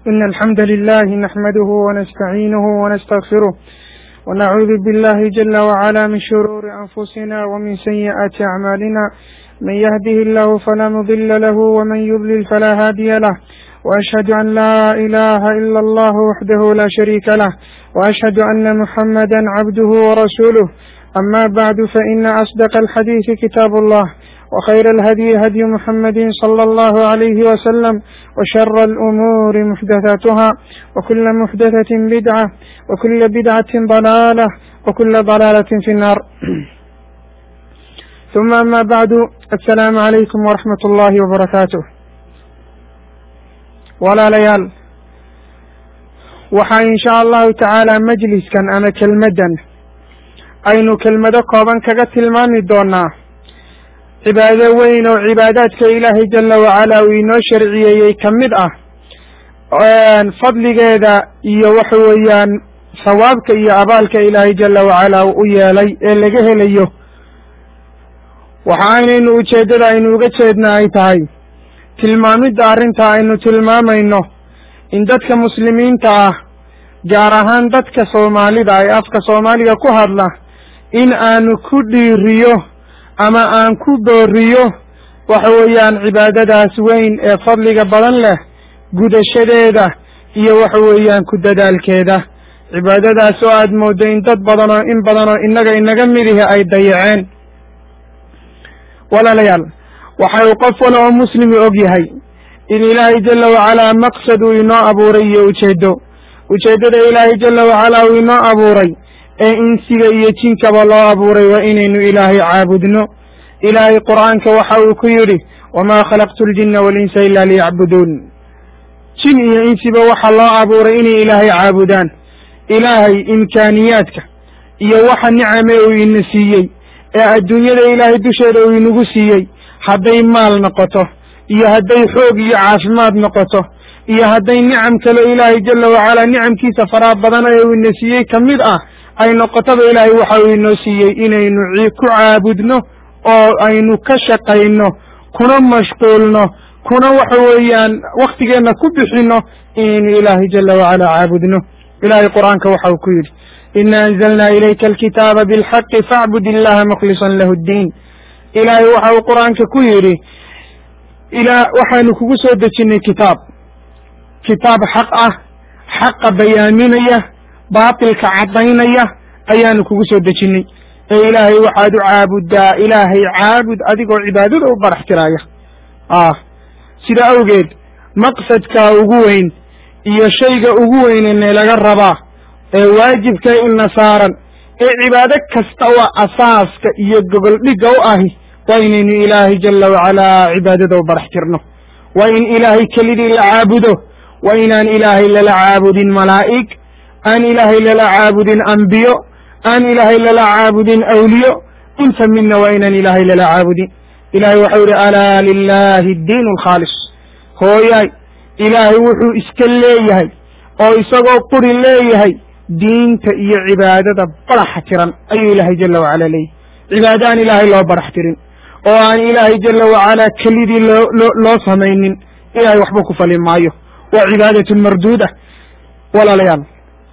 إن الحمد لله نحمده ونستعينه ونستغفره ونعوذ بالله جل وعلا من شرور أنفسنا ومن سيئات أعمالنا من يهده الله فلا مضل له ومن يضلل فلا هادي له وأشهد أن لا إله إلا الله وحده لا شريك له وأشهد أن محمدا عبده ورسوله أما بعد فإن أصدق الحديث كتاب الله وخير الهدي هدي محمد صلى الله عليه وسلم وشر الأمور محدثاتها وكل محدثة بدعة وكل بدعة ضلالة وكل ضلالة في النار ثم أما بعد السلام عليكم ورحمة الله وبركاته walaalayaal waxaa in sha allahu tacaala majliskan ama kelmaddan aynu kelmado kooban kaga tilmaami doonaa cibaado weyn oo cibaadaadka ilaahay jala wacala uu inoo sharciyeeyey ka mid ah fadligeeda iyo waxa weeyaan sawaabka iyo abaalka ilaahay jala wacala uu u yeelay ee laga helayo waxa aynaynu ujeeddada aynu uga jeedna ay tahay tilmaamidda arrinta aynu tilmaamayno in dadka muslimiinta ah gaar ahaan dadka soomaalida ee afka soomaaliga ku hadla in aanu ku dhiiriyo ama aan ku booriyo waxa weeyaan cibaadadaas weyn ee fadliga badan leh gudashadeeda iyo waxa weeyaan ku dadaalkeeda cibaadadaas oo aad mooddo in dad badan oo in badan oo innaga inaga midihi ay dayaceen walaalayaal waxa uu qof wala oo muslimi og yahay in ilaahay jala wacalaa maqsad uu inoo abuuray iyo ujeeddo ujeeddada ilaahay jala wacalaa uu inoo abuuray ee insiga iyo jinkaba loo abuuray waa inaynu ilaahay caabudno ilaahay qur'aanka waxa uu ku yidhi wamaa khalaqtu ljinna walinsa ila liyacbuduun jin iyo insiba waxa loo abuuray inay ilaahay caabudaan ilaahay imkaaniyaadka iyo waxa nicame uu ina siiyey ee adduunyada ilaahay dusheeda uu inagu siiyey hadday maal noqoto iyo hadday xoog iyo caafimaad noqoto iyo hadday nicam kale ilaahay jala wacalaa nicamkiisa faraha badan ee uu ina siiyey ka mid ah ay noqotaba ilaahay waxa uu inoo siiyey inaynu ku caabudno oo aynu ka shaqayno kuna mashquulno kuna waxa weeyaan waktigeenna ku bixino inaynu ilaahay jala wacalaa caabudno ilahay qur'aanka waxa uu ku yidhi ina anzalna ilayka alkitaaba bilxaqi facbud illaha mukhlisan lahu ddiin ilaahay waxa uu qur'aanka ku yidhi ilaa waxaanu kugu soo dejinnay kitaab kitaab xaq ah xaqa bayaaminaya baatilka caddaynaya ayaanu kugu soo dejinnay ee ilaahay waxaad u caabuddaa ilaahay caabud adigoo cibaadada u barax tiraaya ah sida awgeed maqsadka ugu weyn iyo shayga ugu weynene laga rabaa ee waajibka ina saaran ee cibaado kasta oo asaaska iyo gogoldhigga u ahi waa inaynu ilaahay jala wacalaa cibaadada u barax tirno waa in ilaahay kelidii la caabudo waa inaan ilaahay lala caabudin malaa'ig aan ilaahay lala caabudin ambiyo aan ilaahay lala caabudin awliyo inta midna waa inaan ilaahay lala caabudin ilahay waxau yihi alaa lilahi addiin alkhaalis hooyaay ilaahay wuxuu iska leeyahay oo isagoo quri leeyahay diinta iyo cibaadada baraxa tiran ayuu ilaahay jala wacala leeyahy cibaado aan ilaahay loo barax tirin oo aan ilaahay jala wacalaa kelidii loo loo loo samaynin ilahay waxba ku fali maayo waa cibaadatun marduuda walaalayaal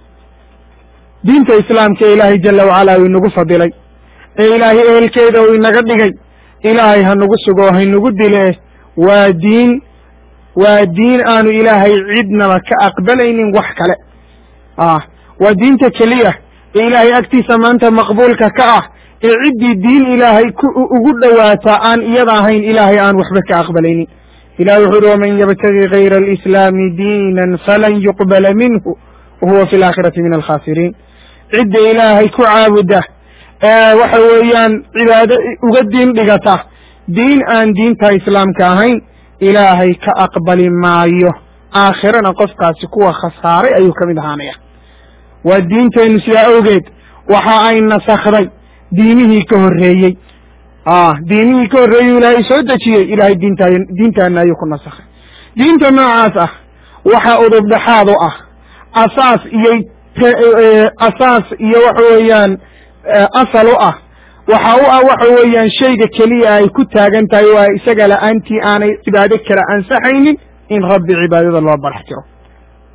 diinta islaamka ee ilaahay jala wacalaa uu inagu fadilay ee ilaahay ehelkeeda uu inaga dhigay ilaahay hanugu sugo o haynagu dilee waa diin waa diin aanu ilaahay cidnaba ka aqbalaynin wax kale ah waa diinta keliya ee ilaahay agtiisa maanta maqbuulka ka ah ee ciddii diin ilaahay ku ugu dhowaataa aan iyada ahayn ilaahay aan waxba ka aqbalaynin ilahi wuxu uhi waman yabtagi gayra alislaami diinan falan yuqbala minhu wahuwa fi laakhirati min alkhaasiriin cidda ilaahay ku caabuda ee waxa weeyaan cibaado uga diin dhigata diin aan diinta islaamka ahayn ilaahay ka aqbali maayo aakhirana qofkaasi kuwa khasaaray ayuu ka mid ahaanaya waa diinteennu sidaa awgeed waxa ay nasakday diimihii ka horreeyey diimihii ka horreeyey ilaahay soo dejiyey ilahay diinta diintaana ayuu ku nasakhay diinta noocaas ah waxa udub dhexaad u ah asaas iyo asaas iyo waxa weeyaan asal u ah waxa u ah waxa weeyaan shayga keliya ay ku taagan tahay waa isaga la-aantii aanay cibaado kale ansaxaynin in rabbi cibaadada loo barax tiro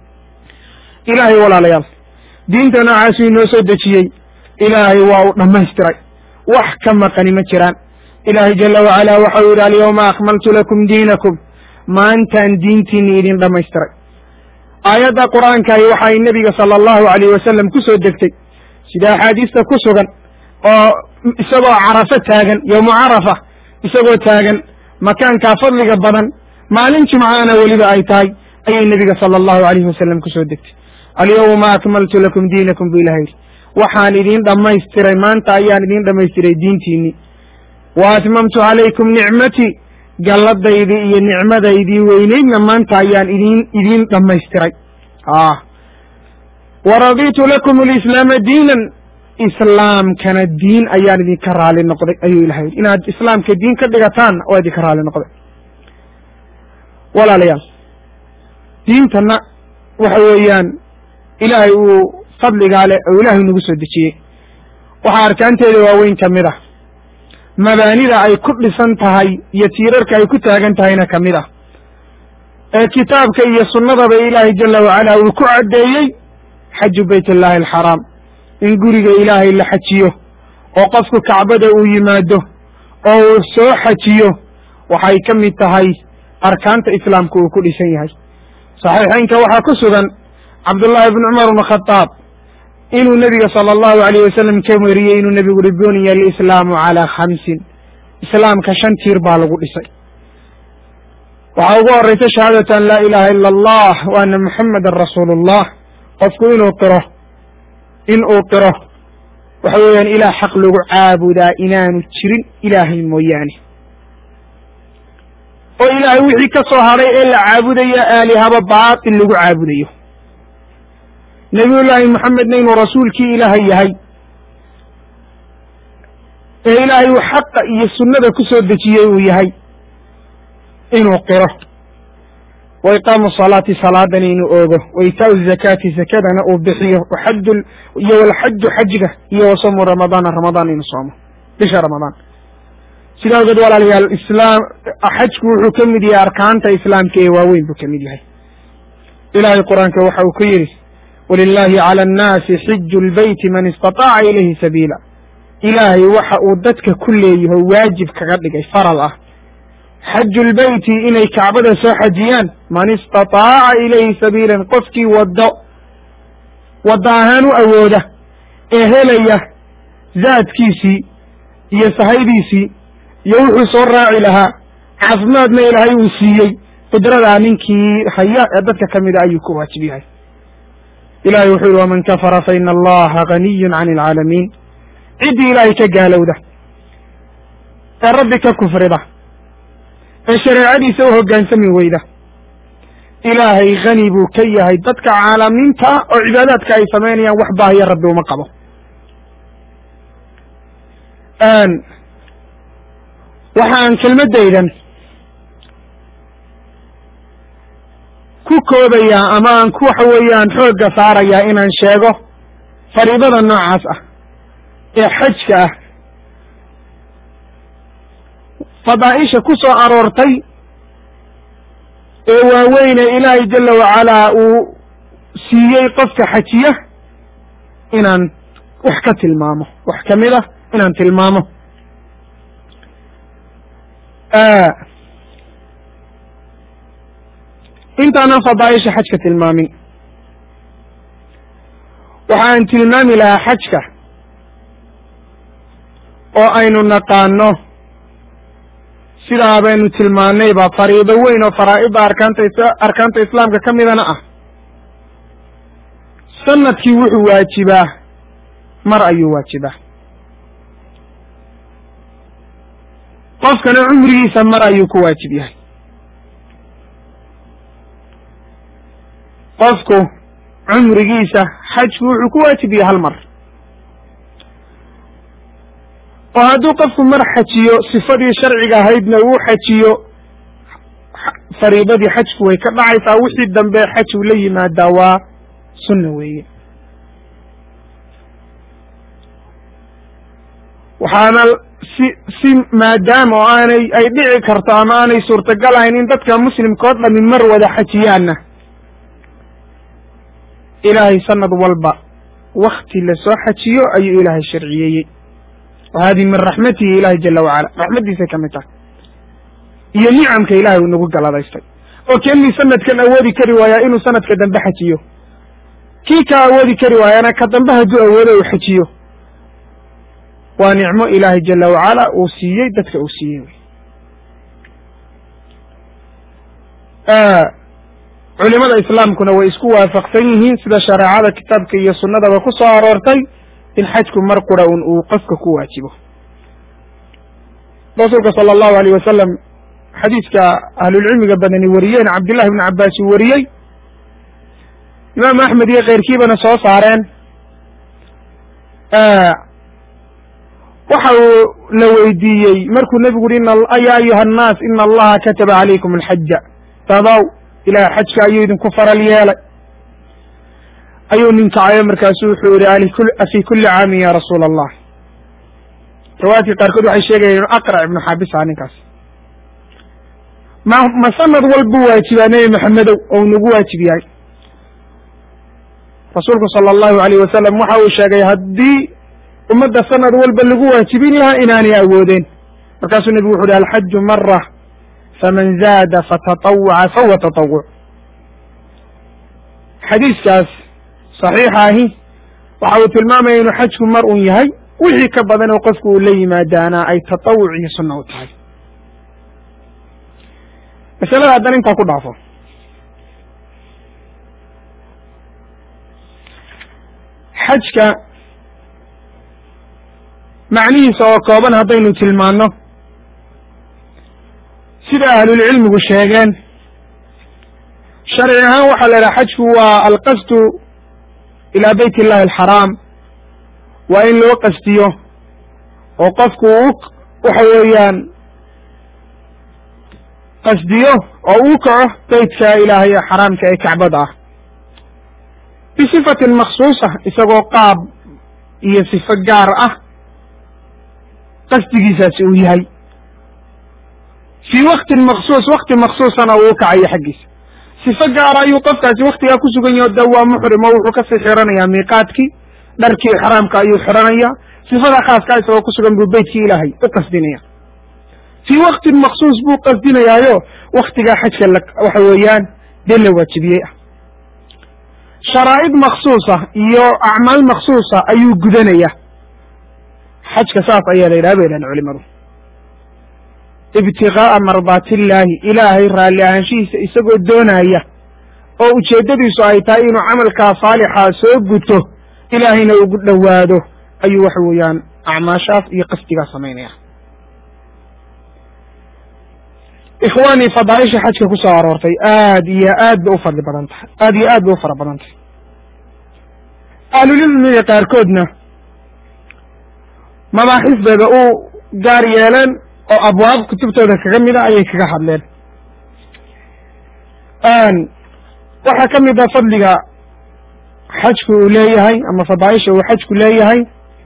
ilaahay walaalayaal diinta noocaasuu inoo soo dejiyey ilaahay waa uu dhammaystiray wax ka maqani ma jiraan ilaahay jala wacalaa waxau yidhi alyawma akmaltu lakum diinakum maantaan diintiinni idin dhammaystiray aayadda qur'aankahi waxay nebiga sala allahu alayh wasalam ku soo degtay sida axaadiista ku sugan oo isagoo carafo taagan yowmu carafa isagoo taagan makaankaa fadliga badan maalin jimcaana weliba ay tahay ayay nebiga sala allahu alayhi wasalam ku soo degtay alyawma akmaltu lakum diinakum bu ilaha yidhi waxaan idiin dhammaystiray maanta ayaan idiin dhammaystiray diintiinni wa atmamtu calaykum nicmatii galladaydii iyo nicmadaydii weyneydna maanta ayaan idiin idiin dhammaystiray ah wa raditu lakum alislaama diinan islaamkana diin ayaan idinka raali noqday ayuu ilahay yidhi inaad islaamka diin ka dhigataan waa idinka raali noqday walaalayaal diintana waxa weeyaan ilaahay uu fadligaa leh oo ilaahay nagu soo dejiyey waxaa arkaanteeda waaweyn ka mid ah mabaanida ay ku dhisan tahay iyo tiirarka ay ku taagan tahayna ka mid ah ee kitaabka iyo sunnadaba ilaahay jala wacala uu ku caddeeyey xaju bayt illaahi alxaraam in guriga ilaahay la xajiyo oo qofku kacbada uu yimaado oo uu soo xajiyo waxay ka mid tahay arkaanta islaamka uu ku dhisan yahay saxiixaynka waxaa ku sugan cabdullaahi bni cumar bn khadaab inuu nebiga sala allahu alayh wasalam ka weriyey inuu nebigu uhi buniya alislaamu calaa khamsin islaamka shan tiir baa lagu dhisay waxaa ugu horraysa shahaadatu an laa ilaaha ila allah wa ana muxammadan rasuulullah qofku inuu qiro in uu qiro waxa weeyaan ilaah xaq lagu caabudaa inaanu jirin ilaahay mooyaane oo ilaahay wixii ka soo hadhay ee la caabudaya aalihaba baatil lagu caabudayo nebiyullaahi moxamedna inuu rasuulkii ilaahay yahay ee ilaahay uu xaqa iyo sunnada ku soo dejiyey uu yahay inuu qiro wa iqaamu salaati salaadana inuu oogo wa itaau zakaati zakadana uu bixiyo waxaju iyo walxaju xajga iyo wasamu ramadaana ramadaan inuu soomo bisha ramadaan sidaa ogeed walaalayaal islaam xajku wuxuu ka mid yahay arkaanta islaamka ee waaweyn buu ka mid yahay ilaahay qur-aanka waxa uu ku yidhi walilahi cala annaasi xiju lbeyti man istataaca ilayhi sabiila ilaahay waxa uu dadka ku leeyaho waajib kaga dhigay faral ah xaju lbeyti inay kacbada soo xajiyaan man istataaca ilayhi sabiilan qofkii waddo waddo ahaan u awooda ee helaya zaadkiisii iyo sahaydiisii iyo wuxuu soo raaci lahaa caafimaadna ilaahay uu siiyey qudradaa ninkii haya ee dadka ka mida ayuu ku waajib yahay ilahay wuxuu yihi waman kafara faina allaha ganiyun can alcaalamiin ciddii ilaahay ka gaalowda ee rabbi ka kufrida ee shareecadiisa u hoggaansami weyda ilaahay hani buu ka yahay dadka caalamiinta ah oo cibaadaadka ay samaynayaan wax baahiya rabbi uma qabo waxaan kelmaddaydan ku koobayaa ama aan ku waxa weeyaan xoogga saarayaa inaan sheego fariidada noocaas ah ee xajka ah fadaa'isha ku soo aroortay ee waaweyne ilaahay jala wacalaa uu siiyey qofka xajiya inaan wax ka tilmaamo wax ka mid ah inaan tilmaamo intaanan fadaa'isha xajka tilmaamin waxaan tilmaami lahaa xajka oo aynu naqaano sidaa baynu tilmaanayba fariido weyn oo faraa'idda arkaanta arkaanta islaamka ka midana ah sanadkii wuxuu waajibaa mar ayuu waajibaa qofkana cumrigiisa mar ayuu ku waajib yahay qofku cumrigiisa xajku wuxuu ku waajib yahay hal mar oo hadduu qofku mar xajiyo sifadii sharciga ahaydna uu xajiyo fariidadii xajku way ka dhacaysaa wixii dambe xaj uu la yimaadaa waa sunna weeye waxaana si si maadaama oo aanay ay dhici karto ama aanay suurtagal ahayn in dadka muslimka oo dhami mar wada xajiyaanna ilaahay sanad walba wakti lasoo xajiyo ayuu ilaahay sharciyeeyey wa hadihi min raxmatihi ilahi jala wacala raxmaddiisay ka mid tahay iyo nicamka ilahay uu nagu galadaystay oo keenii sanadkan awoodi kari waayaa inuu sanadka dambe xajiyo kii ka awoodi kari waayana ka dambe hadduu awoodo uu xajiyo waa nicmo ilaahay jala wacala uu siiyey dadka uu siiyey culimada islaamkuna way isku waafaqsan yihiin sida shareecada kitaabka iyo sunnadaba ku soo aroortay in xajku mar qura un uu qofka ku waajibo rasuulka sala allahu alayh wasalam xadiiska ahlulcilmiga badani wariyeen cabdillahi bni cabbaas uu wariyey imaamu axmed iyo keyrkiibana soo saareen waxa uu la weydiiyey markuu nebigu uhi ya ayuha annaas ina allaha kataba calaykum alxaja dadow ilaah xajka ayuu idinku faral yeelay ayuu nin kacayo markaasu wuxuu yihi afi kuli caamin ya rasuula allah riwaayadka qaarkood waxay sheegayeen inu aqrac ibnu xaabisa ninkaas ma ma sanad walbuu waajibaa nebi maxamedow ou nagu waajib yahay rasuulku sala allahu alayh wasalam waxa uu sheegay haddii ummadda sanad walba lagu waajibin lahaa inaanay awoodeen markaasuu nebigu wuxu uhi alxaju mara faman zaada fatatawwaca fahuwa tatawuc xadiiskaas saxiixa ahi waxa uu tilmaamaya inuu xajku mar un yahay wixii ka badan oo qofku uu la yimaadaana ay tatawuc iyo sunna u tahay masalada haddana intaa ku dhaafo xajka macnihiisa oo kooban haddaynu tilmaanno sida ahlulcilmigu sheegeen sharci ahaan waxaa la idhaha xajku waa alqasdu ilaa beyt illahi alxaraam waa in loo qasdiyo oo qofku uu waxa weeyaan qasdiyo oo uu kaco beytka ilaahay ee xaraamka ee kacbada ah bisifatin maksuusa isagoo qaab iyo sifo gaar ah qasdigiisaasi uu yahay fii waktin maksuus wakti maksuusana uu kacayo xaggiisa sifo gaara ayuu qofkaasi waktigaa ku sugan yaho da waa muxrim oo wuxuu kasii xiranayaa miiqaadkii dharkii ixraamka ayuu xiranaya sifada khaaskaa isagoo ku sugan buu beytkii ilaahay u qasdinaya fii waktin maksuus buu qasdinayaayo waktigaa xajka la waxa weeyaan dee la waajibiyey ah sharaa'id maksuusa iyo acmaal maksuusa ayuu gudanaya xajka saas ayaa la yidhaha bay dhahan culimadu ibtigaaa mardaatillaahi ilaahay raalli ahaanshihiisa isagoo doonaya oo ujeeddadiisu ay tahay inuu camalkaa saalixaa soo guto ilaahayna ugu dhowaado ayuu waxa weeyaan acmaashaas iyo qasdigaa samaynaya ikhwaanii fadaaisha xajka ku soo aroortay aad iyo aad bay u fadli badan tahay aad iyo aad bay u fara badan tahay ahlulcilmiga qaarkoodna mabaaxisdeeda u gaar yeeleen oo abwaab kutubtooda kaga mida ayay kaga hadleen waxaa ka mid a fadliga xajku uu leeyahay ama fadaaisha uu xajku leeyahay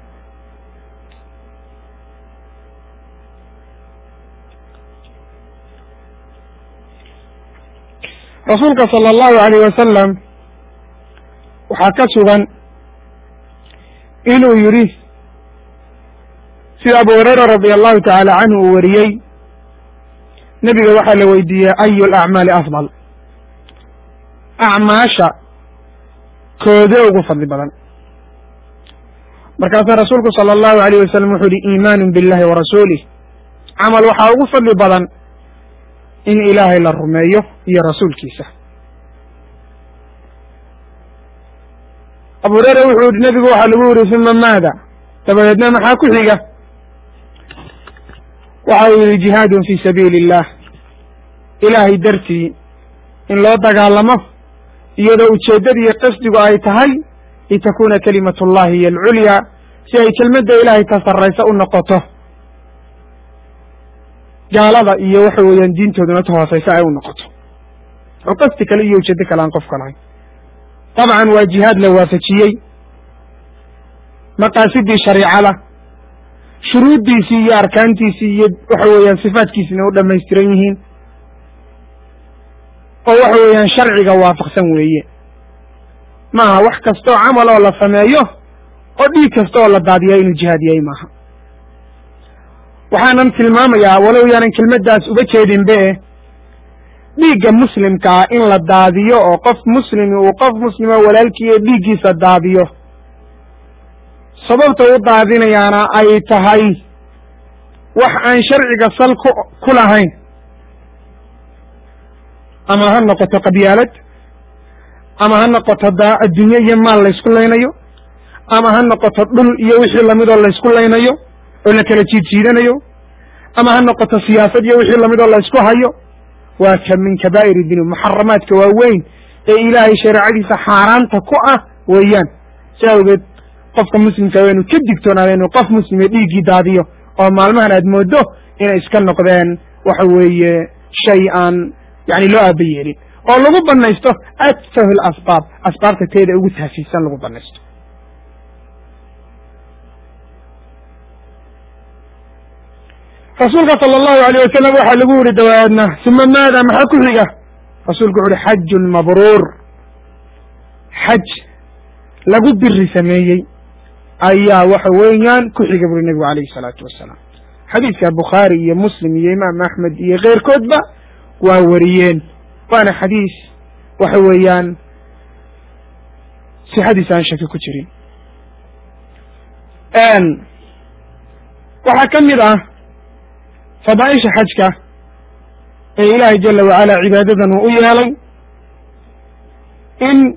rasuulka sala allahu alayh wasalam waxaa ka sugan inuu yidhi sida abu hurayra radi allahu tacaala canhu uu wariyey nebiga waxaa la weydiiyey ayu alacmaali afdal acmaasha koodee ugu fadli badan markaasaa rasuulku sala allahu alayh wasalam wuxuu yihi iimaanu billahi wa rasuulih camal waxaa ugu fadli badan in ilaahay la rumeeyo iyo rasuulkiisa abu hureyre wuxuu yihi nebigu waxaa lagu yidhi uma maada dabadeedna maxaa ku xiga waxa uu yihi jihaadun fi sabiili illah ilaahay dartii in loo dagaalamo iyadoo ujeeddada iyo qasdigu ay tahay litakuna kalimatu llahi hiyo alculyaa si ay kelmadda ilaahay ta sarraysa u noqoto gaalada iyo waxa weeyaan diintooduna ta hoosaysa ay u noqoto oo qasdi kale iyo ujeeddo kale aan qofka lahayn dabcan waa jihaad la waafajiyey maqaasidii shariicada shuruuddiisii iyo arkaantiisii iyo waxa weeyaan sifaadkiisina u dhamaystiran yihiin oo waxa weeyaan sharciga waafaqsan weeye maaha wax kasta oo camal oo la sameeyo oo dhiig kasta oo la daadiya inuu jihaad yahay maaha waxaanan tilmaamayaa walow yaanan kelmaddaas uga jeedinbe dhiigga muslimkaa in la daadiyo oo qof muslimi uu qof muslimo walaalkiiyo dhiiggiisa daadiyo sababta u daadinayaana ay tahay wax aan sharciga sal ku ku lahayn ama ha noqoto qabyaalad ama ha noqoto da adduunye iyo maal laysku laynayo ama ha noqoto dhul iyo wixii lamidoo laysku laynayo oo la kala jiidjiidanayo ama ha noqoto siyaasad iyo wixii lamidoo laysku hayo waa ka min kabaa'ir dinu muxaramaadka waaweyn ee ilaahay shareecadiisa xaaraanta ku ah weeyaan si awgeed qofka muslimka waa inu ka digtoonaada inuu qof muslime dhiiggii daadiyo oo maalmahan aad moodo inay iska noqdeen waxa weeye shay aan yani loo aaba yeelin oo lagu banaysto atfahu lasbaab asbaabta teeda ugu taasiisan lagu banaysto rasuulka sala allahu alayh wasalam waxaa lagu yihi dawaadna suma maada maxaa ku xiga rasuulku wuxu uhi xajun mabruur xaj lagu biri sameeyey ayaa waxa weeyaan ku xiga buri nebigu alayhi salaatu wasalaam xadiidka bukhaari iyo muslim iyo imaam axmed iyo keyrkoodba waa wariyeen waana xadiis waxa weeyaan sixadiisa aan shaki ku jirin waxaa ka mid ah fadaaisha xajka ee ilaahay jala wacala cibaadadan uu u yeelay in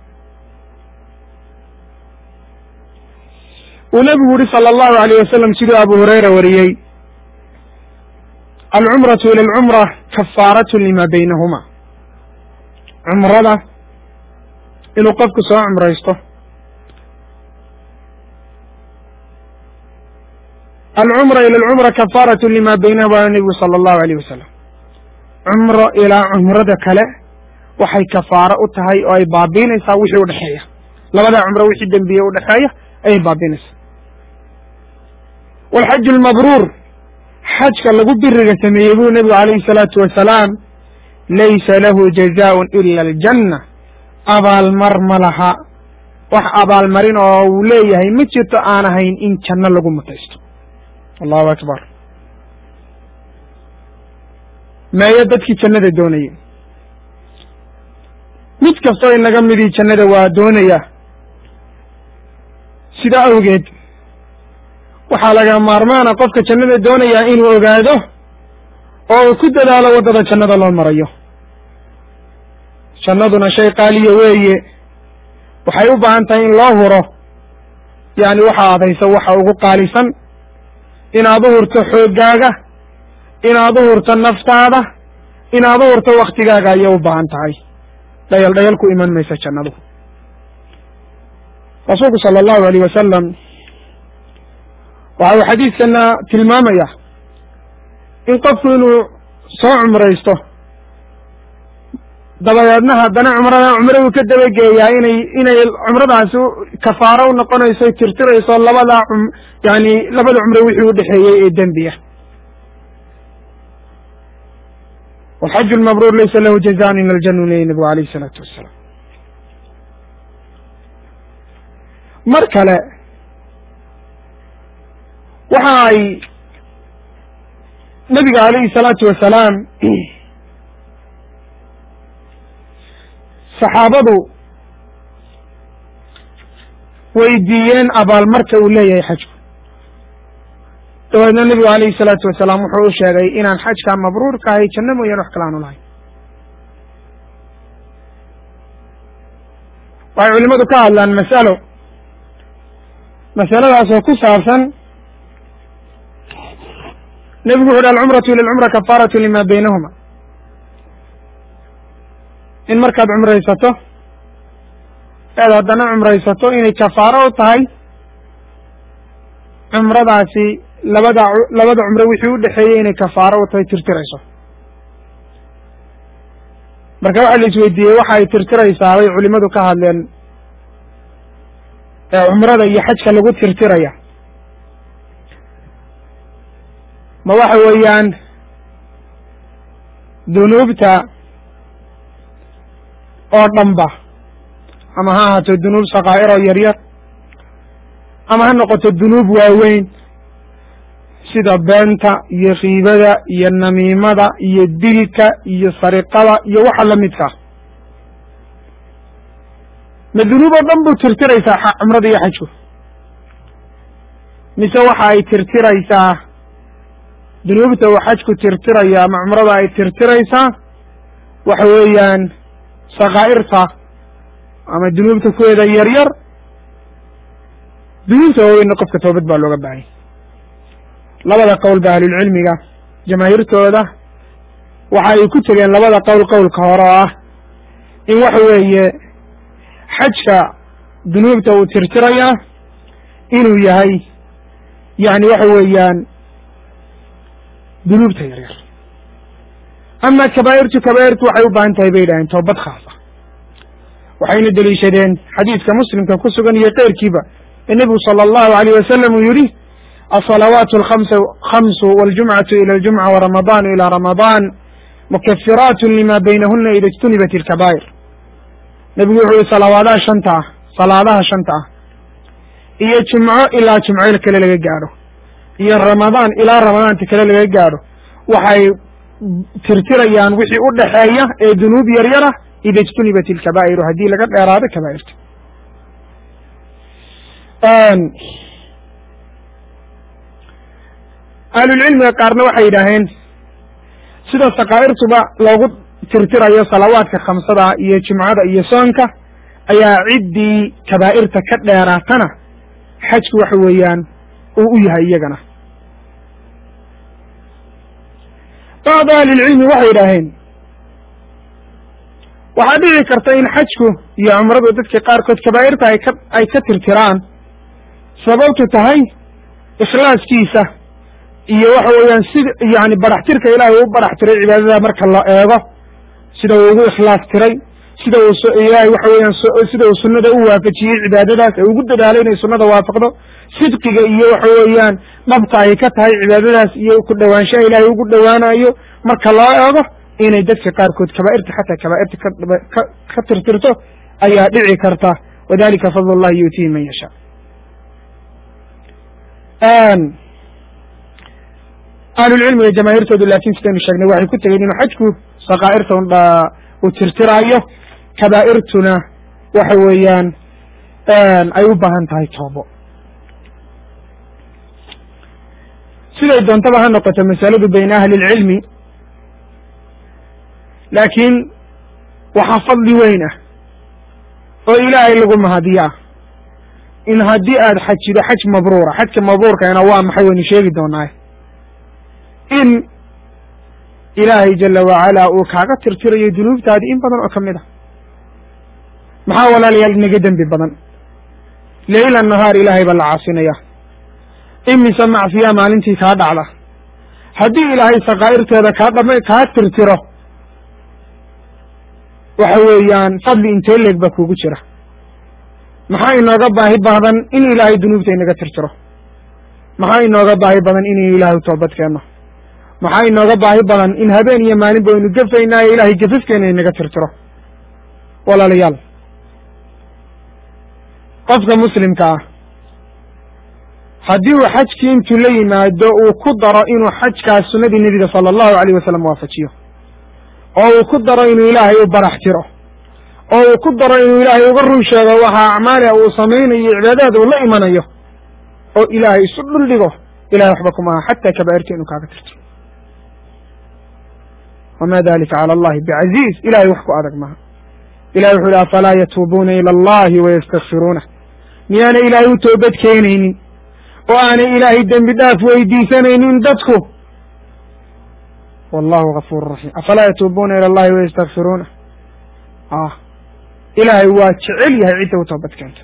uu nebigu yihi salى allahu alayh wasalam siduu abu hurayra wariyey alcumratu ila alcumra kafaaratu lima baynahuma cumrada inuu qofku soo cumraysto alcumra ila alcumra kafaaratu lima baynahuma waana nebigu sala allahu alayh wasalam cumro ilaa cumrada kale waxay kafaaro u tahay oo ay baabiinaysaa wixii udhexeeya labadaa cumro wixii dembiye udhexeeya ayay baabiinaysaa walxaju lmabruur xajka lagu biriga sameeyey buu nebigu calayhi salaatu wasalaam laysa lahu jazaaun ila aljanna abaalmar ma laha wax abaalmarin oo uu leeyahay ma jirto aan ahayn in janno lagu mutaysto allahu akbar meeyo dadkii jannada doonayay mid kastoo inaga midii jannada waa doonaya sidaa awgeed waxaa laga maarmaana qofka jannada doonayaa inuu ogaado oo uu ku dadaalo waddada jannada loo marayo jannaduna shay qaaliya weeye waxay u baahan tahay in loo huro yacni waxa aad hayso waxa ugu qaalisan inaad u hurto xooggaaga inaad u hurto naftaada inaad u hurto waktigaaga ayay u baahan tahay dhayal dhayal ku iman maysa jannadu rasuulku sala allahu alayh wasalam waxa uu xadiidkana tilmaamaya in qofku inuu soo cumraysto dabadeedna haddana cumrada cumraduu ka dabageeyaa inay inay cumradaasi kafaaro u noqonayso tirtirayso labadaa cum yani labada cumro wixii u dhexeeyey ee dembiya walxaju lmabruur laysa lahu jazaan ila aljanna leeyahy nabigu alayh isalaatu wasalaam mar kale waxa ay nabiga alayhi salaatu wasalaam saxaabadu weydiiyeen abaalmarka uu leeyahay xajku dabeedna nebigu alayhi salaatu wasalaam wuxuu u sheegay inaan xajkaa mabruurka ahay janno mooyaan wax kale aanu lahayn waxay culimadu ka hadlaan masalo masaladaasoo ku saabsan nebigu wuxu uhi alcumratu ila alcumra kafaaratu lima baynahuma in markaad cumraysato eed haddana cumraysato inay kafaaro u tahay cumradaasi labada labada cumro wixii u dhexeeyey inay kafaaro u tahay tirtirayso marka waxaa la isweydiiyey waxa ay tirtiraysaa bay culimadu ka hadleen ee cumrada iyo xajka lagu tirtiraya ma waxa weeyaan dunuubta oo dhanba ama ha ahaato dunuub sakaa'iroo yaryar ama ha noqoto dunuub waaweyn sida beenta iyo kiibada iyo namiimada iyo dilka iyo sariqada iyo waxa la midkaa ma dunuub oo dhan buu tirtiraysaa cumrada iyo xajku mise waxa ay tirtiraysaa dunuubta uu xajku tirtiraya ama cumrada ay tirtiraysaa waxa weeyaan sakaa'irta ama dunuubta kuweeda yaryar dunuubta waaweynna qofka toobad baa looga baahanya labada qowl ba ahlulcilmiga jamaahiirtooda waxa ay ku tegeen labada qowl qowlka hore oo ah in waxa weeye xajka dunuubta uu tirtirayaa inuu yahay yani waxa weeyaan dunuubta yaryar ama kabaa'irtu kabaa'irtu waxay u baahan tahay bay yidhaheen toobad khaasa waxayna deliishadeen xadiidka muslimka ku sugan iyo keyrkiiba ee nebigu sala allahu alayh wasalam uu yihi الصلوات الخمس خمس والجمعة إلى الجمعة ورمضان إلى رمضان مكفرات لما بينهن إذا اجتنبت الكبائر نبي يقول صلواتها شنطة صلاتها شنطة إيه جمعة إلى جمعة كلا لغا جارو إيه رمضان إلى رمضان تكلا لغا جارو وحي ترتريان وحي أدحايا إيه ذنوب يريرة إذا اجتنبت الكبائر هدي لقد إرادة كبائر آن ahlulcilmiga qaarna waxay yidhaaheen sida sakaa'irtuba loogu tirtirayo salawaadka khamsada iyo jimcada iyo soonka ayaa ciddii kabaa'irta ka dheeraatana xajku waxa weeyaan uu u yahay iyagana bacdu ahlilcilmi waxay yidhaaheen waxaa dhici karta in xajku iyo cumradu dadka qaarkood kabaa'irta ay ka ay ka tirtiraan sababtu tahay ikhlaaskiisa iyo waxa weeyaan sida yani baraxtirka ilaahay u barax tiray cibaadada marka la eego sida uu ugu ikhlaas tiray sida uu ilaahay waxa weeyaan sida uu sunnada u waafajiyey cibaadadaas ee ugu dadaalay inay sunnada waafaqdo sidqiga iyo waxa weeyaan dhabta ay ka tahay cibaadadaas iyo ku dhowaanshaha ilaahay ugu dhowaanayo marka loo eego inay dadka qaarkood kabaa'irta xataa kabaa'irta ka ka tirtirto ayaa dhici karta wadalika fadl llahi yuutihi man yashaa ahlulcilmiga jamaahiirtoodu laakin sidaynu sheegnay waxay ku tegeen inuu xajku sakaa'irta undha uu tirtiraayo kabaa'irtuna waxa weeyaan ay u baahan tahay toobo siday doontaba ha noqoto masaladu bayna ahli lcilmi laakiin waxaa fadli weyn ah oo ilaahay lagu mahadiyo ah in haddii aada xajido xaj mabruura xajka mabruurkana waa maxay waynu sheegi doonaa in ilaahay jala wacalaa uu kaaga tirtirayo dunuubtaadii in badan oo ka mid a maxaa walaalayaal inaga dembi badan leyla nahaar ilaahay baa la caasinaya imise macsiya maalintii kaa dhacda haddii ilaahay sakaa'irteeda kaa dhama kaa tirtiro waxa weeyaan fadli intee leeg baa kugu jira maxaa inooga baahi badan in ilaahay dunuubta inaga tirtiro maxaa inooga baahi badan inaynu ilaahay toobad keenno maxaa inooga baahi badan in habeen iyo maalin baynu gafaynaayo ilaahay gafafkeena inaga tirtiro walaalayaal qofka muslimka ah haddii uu xajkii intuu la yimaado uu ku daro inuu xajkaas sunnadii nebiga sala allahu alayh wasalam waafajiyo oo uu ku daro inuu ilaahay u barax tiro oo uu ku daro inuu ilaahay uga run sheego waxa acmaaliha uu samaynayo cibaadaada uu la imanayo oo ilaahay isu dhul dhigo ilahay waxba kuma aha xataa kabaa'irta inuu kaaga tirto wma dalika calى allahi bcaziiz ilahay wax ku adag maha ilahay wuxu uhi afalaa yatuubuuna ilى allahi wayastakfiruunah miyaana ilaahay u toobad keenaynin oo aanay ilaahay dembi dhaaf weydiisanaynin dadku wallahu gafuur raxiim afalaa yatuubuuna ilى allahi wayastakfiruunah ah ilaahay waa jecel yahay cidda u toobad keenta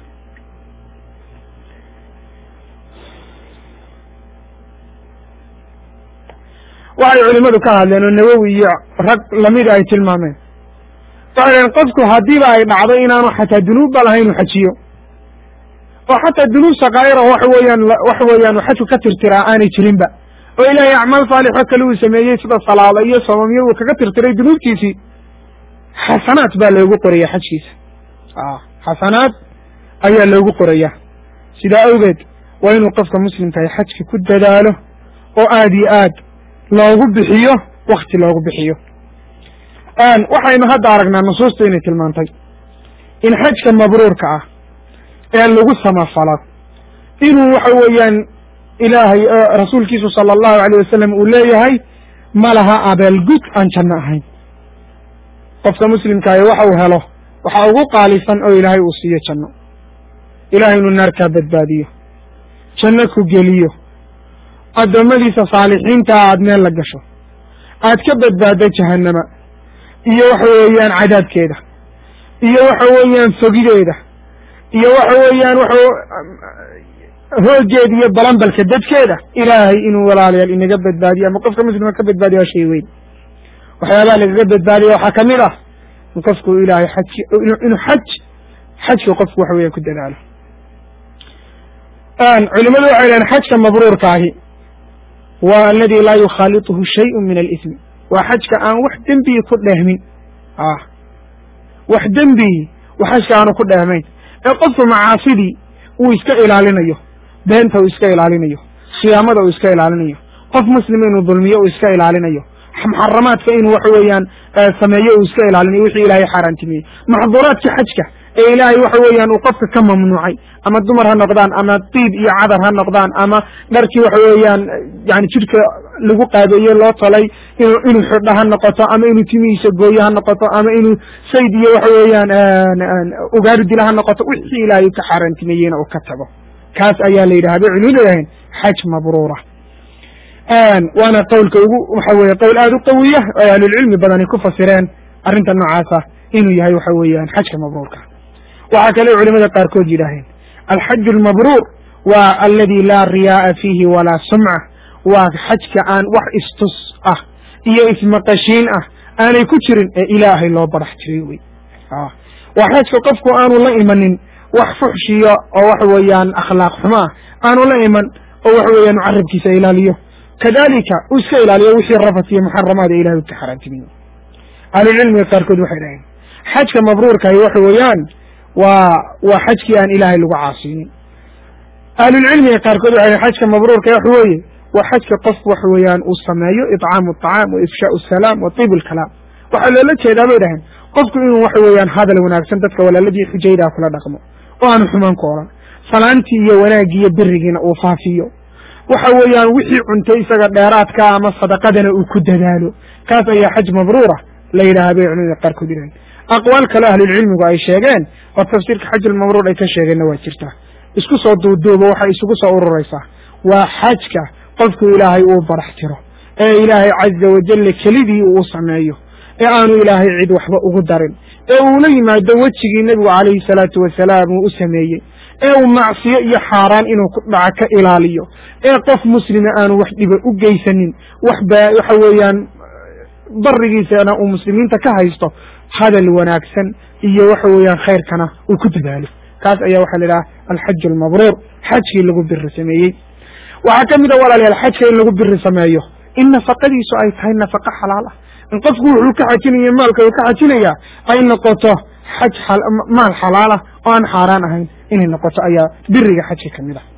waxay culimadu ka hadleen oo nawowi iyo rag lamida ay tilmaameen waxay dhaheen qofku haddiiba ay dhacdo inaanu xataa dunuubba lahayn u xajiyo oo xataa dunuub sakaa'ira waxa weeyaan waxa weeyaan xajku ka tirtiraa aanay jirinba oo ilaahay acmaal saalixo kale uu sameeyey sida salaado iyo soomamyo uu kaga tirtiray dunuubtiisii xasanaat baa loogu qoraya xajkiisa xasanaad ayaa loogu qorayaa sidaa awgeed waa inuu qofka muslimkahay xajka ku dadaalo oo aad iyo aad loogu bixiyo wakti loogu bixiyo waxaynu hadda aragnaa nusuusta inay tilmaantay in xajka mabruurka ah ee lagu samafalo inuu waxa weeyaan ilaahay rasuulkiisu sala allahu alayh wasalam uu leeyahay ma laha abaalgud aan janno ahayn qofka muslimkaahi waxa uu helo waxaa ugu qaalisan oo ilaahay uu siiyo janno ilahay inuu naarkaa badbaadiyo janno ku geliyo addoommadiisa saalixiintaa aad meel la gasho aad ka badbaaddo jahannama iyo waxa weeyaan cadaabkeeda iyo waxa weeyaan fogideeda iyo waxa weeyaan wa hoogeeda iyo balambalka dadkeeda ilaahay inuu walaalayaal inaga badbaadiyo ama qofka muslima ka badbaadiyo waa shay weyn waxyaabaha lagaga badbaadiya waxaa ka mid ah in qofku ilaahay xajki inuu xaj xajka qofku waxa weeyaan ku dadaalo culimadu waxay lehen xajka mabruurkaahi waa aladi laa yukhaaliطuhu shayءu min alismi waa xajka aan wax dembii ku dheehmin ah wax dembii wa xajka aanu ku dheehmayn ee qofku macaasidii uu iska ilaalinayo beenta uu iska ilaalinayo khiyaamada uu iska ilaalinayo qof muslima inuu dulmiyo uu iska ilaalinayo muxaramaadka inuu waxa weeyaan sameeyo uu iska ilaalinayo wixii ilaahay xaaraantimiyey maxduuraadka xajka ee ilaahay waxa weeyaan uu qofka ka mamnuucay ama dumar ha noqdaan ama diib iyo cadar ha noqdaan ama dharkii waxa weeyaan yani jidhka lagu qaabeeye loo talay inu inuu xidho ha noqoto ama inuu timihiisa gooyo ha noqoto ama inuu sayd iyo waxa weeyaan ugaari dila ha noqoto wixii ilaahay ka xaaraantimeeyeyna uu ka tago kaas ayaa la yidhaha bay culimadu leeyahayn xaj mabruura waana qowlka ugu waxa weye qowl aada u qawiya oo ahlulcilmi badani ku fasireen arrinta noocaasa inuu yahay waxa weeyaan xajka mabruurka waxaa kale culimada qaarkood yidhaaheen alxaju almabruur waa aladi laa riyaaa fiihi walaa sumca waa xajka aan wax istus ah iyo ismaqashiin ah aanay ku jirin ee ilaahay loo barax jiray wey waa xajka qofku aanu la imanin wax fuxshiyo oo waxa weeyaan akhlaaq xumo ah aanu la iman oo waxa weeyaan carabkiisa ilaaliyo kadalika uu iska ilaaliyo wixii rafat iyo muxaramaad ee ilahay u ka xaaraantimiyo ahlulcilmiga qaarkood waxay dhaheen xajka mabruurkahi waxa weeyaan waa waa xajkii aan ilaahay lagu caasinin ahlulcilmiga qaarkood waxay dhaheen xajka mabruurka waxa weeye waa xajka qofku waxa weeyaan uu sameeyo icaamu aطacaam wa ifshaau asalaam wa tiib alkalaam waxaa loola jeedaa bay dhaheen qofku inuu waxa weeyaan hadal wanaagsan dadka walaaladii xujaydaa kula dhaqmo oo aanu xumaan ku odhan salaantii iyo wanaaggii iyo birigiina uu faafiyo waxa weeyaan wixii cuntay isaga dheeraadka ama sadaqadana uu ku dadaalo kaas ayaa xaj mabruura la yidhaaha bay culimada qaarkood yidhahen aqwaal kale ahlulcilmigu ay sheegeen oo tafsiirka xajulmabruur ay ka sheegeenna waa jirtaa isku soo duuduubo waxay isugu soo ururaysaa waa xajka qofku ilaahay uu barax tiro ee ilaahay caza wajalla kelidii uu sameeyo ee aanu ilaahay cid waxba ugu darin ee uula yimaado wejigii nebigu calayhi salaatu wasalaam uu u sameeyey ee uu macsiyo iyo xaaraan inuu ku dhaca ka ilaaliyo ee qof muslima aanu wax dhiba u geysanin wax ba waxa weeyaan barigiisana uu muslimiinta ka haysto hadal wanaagsan iyo waxa weeyaan khayrkana uu ku dadaalo kaas ayaa waxaa la idhaha alxaju almabruur xajkii lagu biri sameeyey waxaa ka mid a walaalayaal xajka in lagu biri sameeyo in nafaqadiisu ay tahay nafaqo xalaal ah in qofku wuxuu ka xajinaya maalka uu ka xajinaya ay noqoto xaj maal xalaalah oo aan xaaraan ahayn inay noqoto ayaa biriga xajka ka mid ah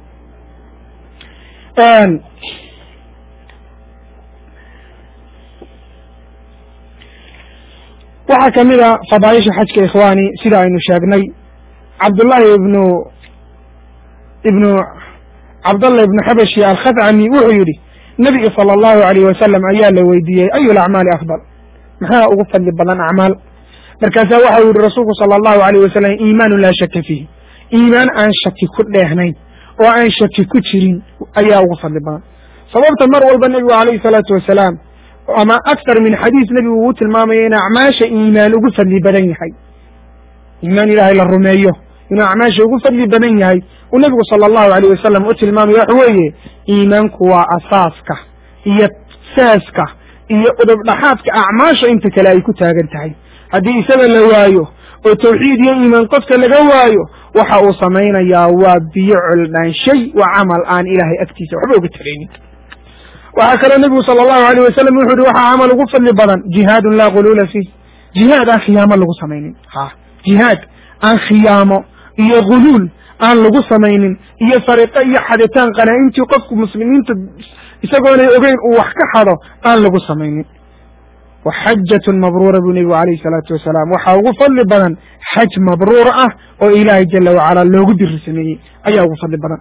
waxaa ka mid a fadaaisha xajka ikhwaani sida aynu sheegnay cabdullaahi ibnu ibnu cabdallah ibnu xabashi alkhadcami wuxuu yidhi nebiga sala allahu alayh wasalam ayaa la weydiiyey ayu lacmaali afdal maxaa ugu fadli badan acmaal markaasaa waxau yihi rasuulku sala allahu alayh wasalam iimaanu laa shaka fiihi iimaan aan shaki ku dheehnayn oo aan shaki ku jirin ayaa ugu fadli badan sababta mar walba nebigu alayhi salaatu wasalaam ama aktar min xadiis nebigu uu tilmaamaya in acmaasha iimaan ugu fadli badan yahay iimaan ilaahay la rumeeyo inuu acmaasha ugu fadli badan yahay uu nebigu sala allahu alayh wasalam u tilmaamaya waxa weeye iimaanku waa asaaska iyo saaska iyo udubdhaxaadka acmaasha inta kale ay ku taagan tahay haddii isaga la waayo oo tawxiid iyo iimaan qofka laga waayo waxa uu samaynayaa waa biyo coldhaanshay waa camal aan ilaahay agtiisa waxba uga taraynin waxaa kaloo nebigu sala allahu alayh wasalam wuxu uhi waxaa camal ugu fadli badan jihaadun laa guluula fiih jihaad aan khiyaamo lagu samaynin ha jihaad aan khiyaamo iyo guluul aan lagu samaynin iyo sariqo iyo xaditaan qanaa-intii qofku muslimiinta isagoonay ogeyn uu wax ka xado aan lagu samaynin wa xajatun mabruura buu nebigu calayhi salaatu wasalaam waxaa ugu fadli badan xaj mabruur ah oo ilaahay jala wacalaa loogu diri sameeyey ayaa ugu fadli badan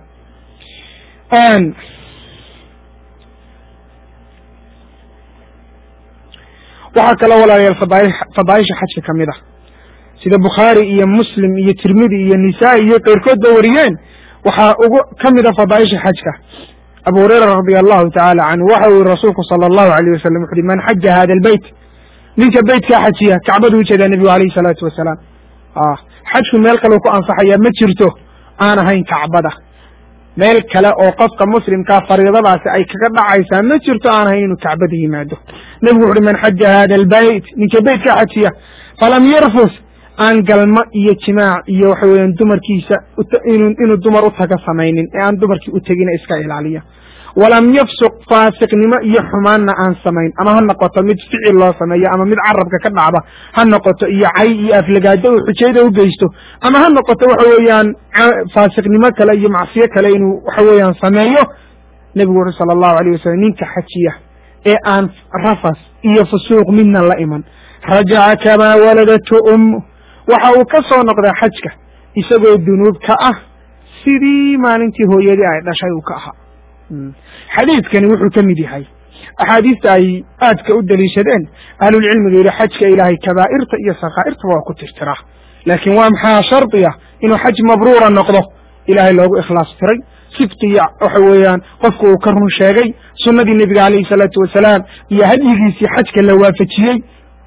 waxaa kaloo walaalayaal fadaaih fadaaisha xajka ka mid ah sida bukhaari iyo muslim iyo tirmidi iyo nisaa-i iyo keyrkood ba wariyeen waxaa ugu ka mid a fadaaisha xajka abu hureyra radia allahu tacaala canhu waxa uu yihi rasuulku sala allahu alayh wasalam wuxu uhi man xaja hada albeyt ninka beytkaa xajiya kacbadu ujeedaa nebigu alayhi salaatu wasalaam xajku meel kaleu ku ansaxayaa ma jirto aan ahayn kacbada meel kale oo qofka muslimkaa fariidadaasi ay kaga dhacaysaa ma jirto aan ahayn inuu kacbada yimaado nebigu wuxu uhi man xaja hada albeyt ninka beytkaa xajiya falam yarfus aan galmo iyo jimaac iyo waxa weeyaan dumarkiisa inuu dumar u taga samaynin ee aan dumarkii u tegina iska ilaaliya walam yafsuq faasiqnimo iyo xumaanna aan samayn ama ha noqoto mid ficil loo sameeyo ama mid carabka ka dhacda ha noqoto iyo cay iyo aflagaado uu xujayda u geysto ama ha noqoto waxa weeyaan faasiqnimo kale iyo macsiyo kale inuu waxa weeyaan sameeyo nebigu wuxu sala allahu alayh wasalam ninka xajiya ee aan rafas iyo fusuuq midna la iman rajaca kamaa waladatu ummu waxa uu ka soo noqdaa xajka isagoo dunuub ka ah sidii maalintii hooyadii ay dhashay uu ka ahaa xadiidkani wuxuu ka mid yahay axaadiista ay aadka u daliishadeen ahlulcilmiga yihi xajka ilaahay kabaa'irta iyo sakaa'irtaba waa ku tirtiraa laakiin waa maxaa shardiya inuu xaj mabruura noqdo ilaahay loogu ikhlaas tiray sidqiya waxa weeyaan qofku uu ka run sheegay sunnadii nebiga calayhi salaatu wasalaam iyo hadyigiisii xajka la waafajiyey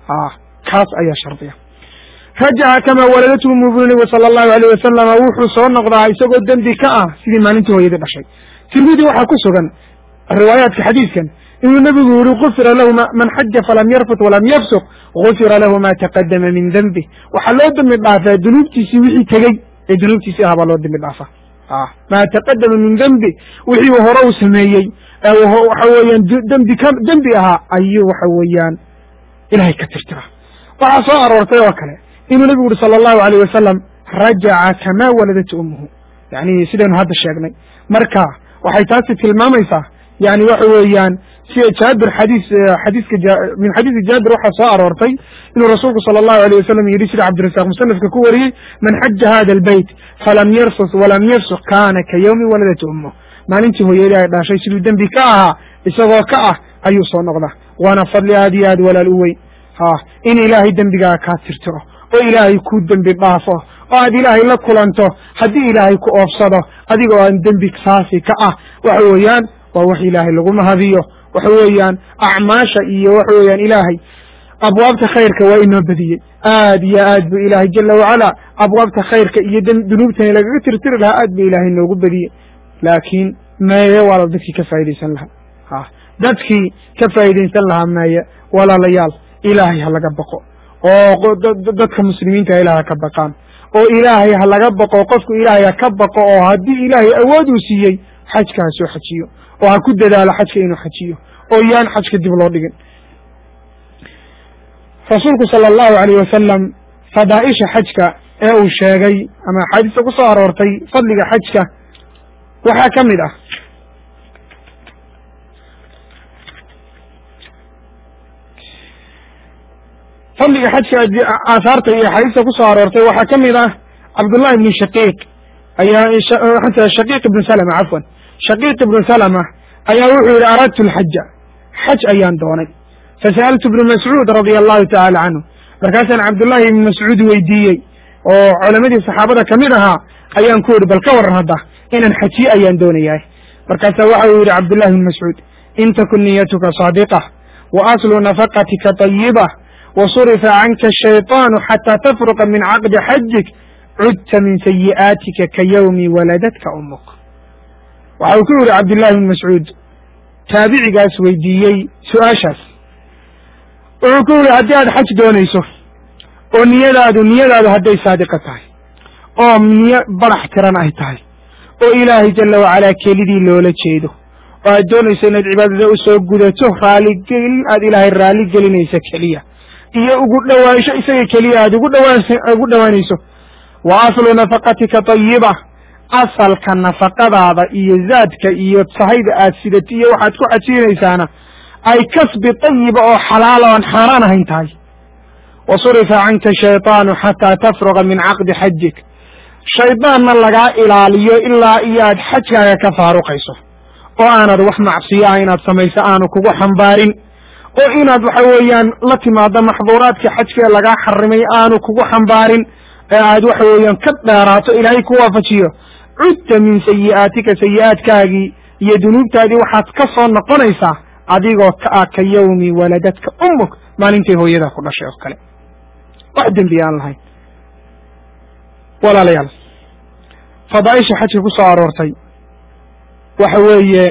kaas ayaa shardiya rajaca kamaa waladatu umu buu nebigu sala allahu alayh wasalama wuxuu soo noqdaa isagoo dembi ka ah sidii maalintii hooyadii dhashay tirmidi waxaa ku sugan riwaayaadka xadiidkan inuu nebigu yihi gufira lahu man xaja falam yarfut walam yafsuq gufira lahu ma taqadama min denbi waxaa loo dembi dhaafaa dunuubtiisii wixii tegey ee dunuubtiisii ahaa baa loo dembi dhaafa maa taqadama min dembi wixii uu hore u sameeyey waxa weeyaan dembi ka dembi ahaa ayuu waxa weeyaan ilahay ka tirtira waxaa soo aroortay oo kale inuu nebigu yihi sala allahu alayh wasalam rajaca kamaa waladatu ummuhu yani sidaynu hadda sheegnay marka waxay taasi tilmaamaysaa yani waxa weeyaan sida jaabir xadiis xadiiska min xadiisi jaabir waxaa soo aroortay inuu rasuulku sala allahu alayh wasalam yidhi sida cabdirasaaq musanafka ku wariyey man xaja hada albeyt falam yarfus walam yafsuq kana ka yawmi waladatu ummuh maalintii hooyadii ay dhashay siduu dembi ka ahaa isagoo ka ah ayuu soo noqdaa waana fadli aad iyo aad walaal u weyn ha in ilaahay dembigaa kaa tirtiro oo ilaahay ku dembi dhaafo oo aad ilaahay la kulanto haddii ilaahay ku oofsado adigoo aan dembi saasi ka ah waxa weeyaan waa wax ilaahay lagu mahadiyo waxa weeyaan acmaasha iyo waxa weeyaan ilaahay abwaabta khayrka waa inoo badiyey aad iyo aad buu ilaahay jala wacala abwaabta khayrka iyo dunuubtani lagaga tirtiri lahaa aad buu ilaahay noogu badiyey laakiin meeye waa dadkii ka faa'idaysan lahaa ha dadkii ka faa'idaysan lahaa meeye walaalayaal ilaahay ha laga baqo oo dadka muslimiinta ilaah ha ka baqaan oo ilaahay ha laga baqo qofku ilaahay ha ka baqo oo haddii ilaahay awood uu siiyey xajka ha soo xajiyo oo ha ku dadaalo xajka inuu xajiyo oo yaan xajka dib loo dhigin rasuulku sala allahu alayh wasalam fadaa'isha xajka ee uu sheegay ama axaadiista ku soo aroortay fadliga xajka waxaa ka mid ah fadliga xajka aahaarta iyo axaadiista ku soo aroortay waxaa ka mid ah cabdullahi ibni shaqiiq ayaa shaqiiq ibnu salama cafwan shaqiiq ibnu salama ayaa wuxuu yihi aradtu lxaja xaj ayaan doonay fasa'altu ibnu mascuud radia allahu tacaala canhu markaasaan cabdullahi ibni mascuud weydiiyey oo culamadii saxaabada kamid ahaa ayaan ku yihi bal ka waran hadda inaan xajiye ayaan doonayahay markaasa waxa uu yihi cabdullahi ibni mascuud in takun niyatuka saadiqa wa aslu nafaqatika طayiba wasurifa canka ashayطaanu xataa tafruqa min caqdi xajik cudta min sayi'aatika ka yawmi waladatka umuk waxa uu ku yihi cabdullahi ibni mascuud taabicigaas weydiiyey su-aashaas wuxuu ku yihi haddii aad xaj doonayso oo niyadaadu niyadaadu hadday saadiqa tahay oo niyo barax tiran ay tahay oo ilaahay jala wacalaa kelidii loola jeedo oo aad doonayso inaad cibaadada usoo gudato raaligelin aad ilaahay raali gelinayso keliya iyo ugu dhowaansho isaga keliya aad ugu dhawaan ugu dhowaanayso wa aslu nafaqatika tayiba asalka nafaqadaada iyo zaadka iyo sahayda aad sidati iyo waxaad ku xajiinaysaana ay kasbi tayiba oo xalaala oan xaaraan ahayn tahay wa surifa canka shayطaanu xataa tafruqa min caqdi xajik shaydaanna lagaa ilaaliyo ilaa iyo aad xajkaaga ka faaruqayso oo aanad wax macsiyo ah inaad samayso aanu kugu xambaarin oo inaad waxa weeyaan la timaado maxduuraadka xajka ee lagaa xarimay aanu kugu xambaarin ee aad waxa weeyaan ka dheeraato ilaahay ku waafajiyo cudta min sayi'aatika sayi'aadkaagii iyo dunuubtaadii waxaad ka soo noqonaysaa adigoo ka ah ka yawmi waladadka ummuk maalintay hooyadaa ku dhashay oo kale wax dembi aan lahayn walaalayaal fadaaisha xajka ku soo aroortay waxa weeye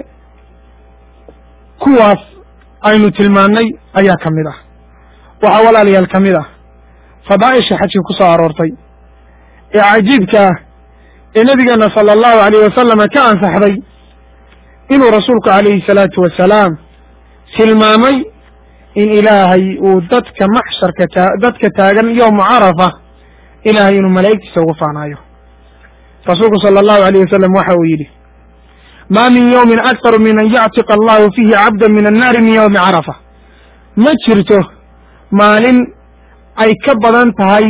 kuwaas aynu tilmaannay ayaa ka mid ah waxaa walaalayaal ka mid ah fadaa'isha xajka ku soo aroortay ee cajiibka ah ee nebigeena sala allahu alayh wasalama ka ansaxday inuu rasuulku calayhi salaatu wasalaam tilmaamay in ilaahay uu dadka maxsharka taa dadka taagan yowma carafa ilaahay inuu malaa'igtiisa ugu faanaayo rasuulku sala allahu alayh wasalam waxa uu yidhi ma min yowmin aktaru min an yactiqa allahu fiihi cabda min annaari min yowmi carafa ma jirto maalin ay ka badan tahay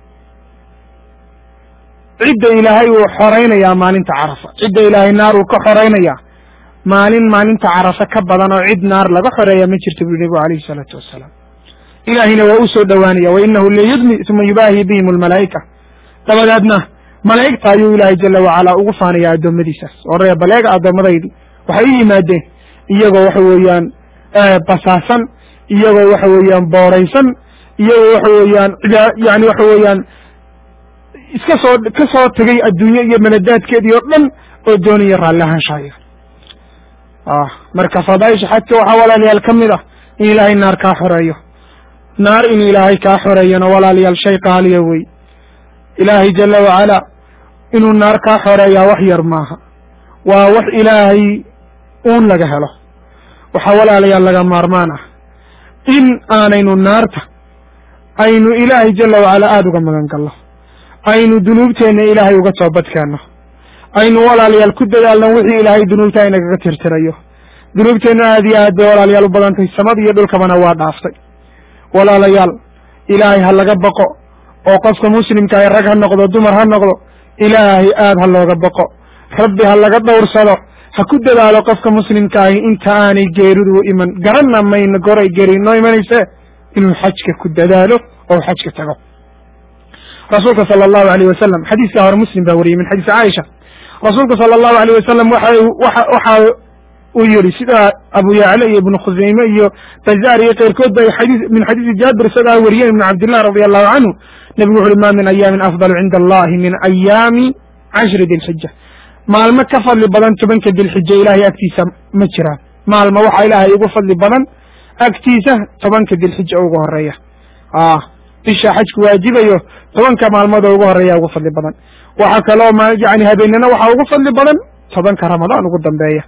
cidda ilaahay uu xoraynayaa maalinta carafa cidda ilaahay naar uu ka xoraynayaa maalin maalinta carafa ka badan oo cid naar laga xoreeya ma jirto bui nebigu alayhi salaatu wasalaam ilaahayna waa u soo dhowaanaya wa inahu layudmi uma yubaahi bihim almalaa'ika dabadeedna malaa'igta ayuu ilaahay jala wacalaa ugu faanayaa addoommadiisaas oo ree baleega addoommadaydi waxay u yimaadeen iyagoo waxa weeyaan basaasan iyagoo waxa weeyaan booraysan iyagoo waxa weeyaan yani waxa weeyaan iska soo ka soo tegay adduunye iyo maladaadkeedii oo dhan oo doonaya raalli ahaanshaaya marka fadaaisha xajka waxaa walaalayaal ka mid ah in ilaahay naar kaa xoreeyo naar inuu ilaahay kaa xoreeyona walaalayaal shay qaaliya wey ilaahay jala wacalaa inuu naar kaa xoreeyaa wax yar maaha waa wax ilaahay uun laga helo waxaa walaalayaal laga maarmaan ah in aanaynu naarta aynu ilaahay jala wacalaa aada uga magan galno aynu dunuubteenna ilaahay uga toobadkeenno aynu walaalayaal ku dadaalno wixii ilaahay dunuubta inagaga tirtirayo dunuubteenna aad iyo aad bay walaalayaal u badantay samada iyo dhulkabana waa dhaaftay walaalayaal ilaahay ha laga baqo oo qofka muslimka ay rag ha noqdo dumar ha noqdo ilaahay aad ha looga baqo rabbi ha laga dhowrsado ha ku dadaalo qofka muslimka ahi inta aanay geeridu u iman garanna mayno goray geeri noo imanayse inuu xajka ku dadaalo oo xajka tago rasuulka sala allahu alayh wasalam xadiiskaa hore muslim baa wariyey min xadiisi caaisha rasuulka sala allahu alayh wasalam waxa waxa waxa uu yihi sida abu yacla iyo ibnu khuseyme iyo bazaar iyo keyrkood ba xadii min xadiisi jaabir isagaa wariyeen ibnu cabdillah radi allahu canhu nebigu wuxu uhi ma min ayaamin afdalu cinda allahi min ayaami cashri dilxija maalmo ka fadli badan tobanka dilxija ilaahay agtiisa ma jiraan maalmo waxaa ilaahay ugu fadli badan agtiisa tobanka dilxija ugu horeeya bisha xajku waajibayo tobanka maalmood oo ugu horeeya ugu fadli badan waxaa kaloo yani habeenana waxaa ugu fadli badan tobanka ramadaan ugu dambeeya